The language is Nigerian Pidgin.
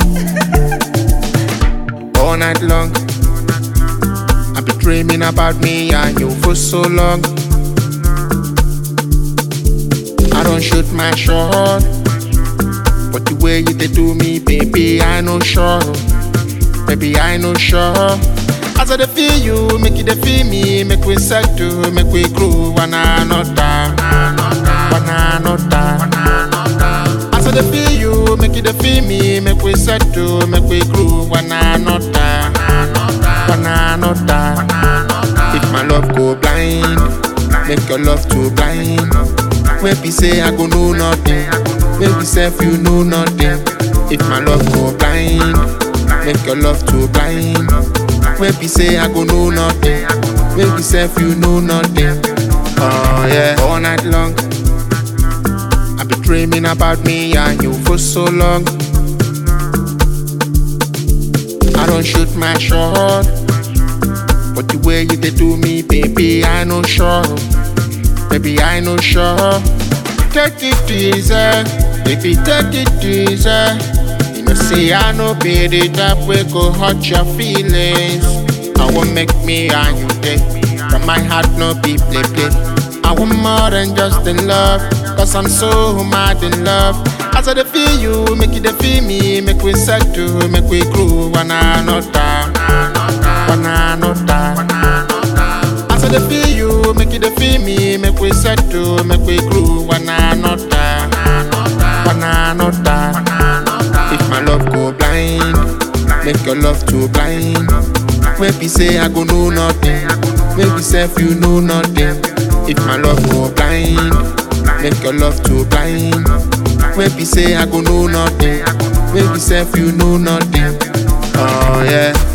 All night long, I've been dreaming about me and you for so long. I don't shoot my shot, but the way you did do me, baby, I know sure. Baby, I know sure. As I dey feel you, make you dey feel me, make we settle, make we grow one another, one another. As I dey feel you, make you dey feel me, make we settle, make we grow one another, one another. If my love go blind, make your love too blind. Maybe say I go know nothing, maybe self you know nothing. If my love go blind, make your love too blind. Maybe say I go know nothing, maybe self you know nothing. Oh yeah, all night long. I've been dreaming about me and you for so long. I don't shoot my shot, but the way you did do me, baby, I know sure. Baby, I know sure. Take it easy, baby, take it easy. You know, say I know be the type we go hurt your feelings. I won't make me and you day, but my heart no be play play. I want more than just in love, cause I'm so mad in love. As I dey feel you, make you dey feel me, make we settle, make we grow one another, one another. As I dey feel you, make you dey feel me, make we settle, make we grow one another, one another. If my love go blind, make your love too blind. Maybe say I go know nothing, maybe self you know nothing. If my love go blind, make your love too blind. Maybe say I go know nothing, maybe self you know nothing. Oh yeah.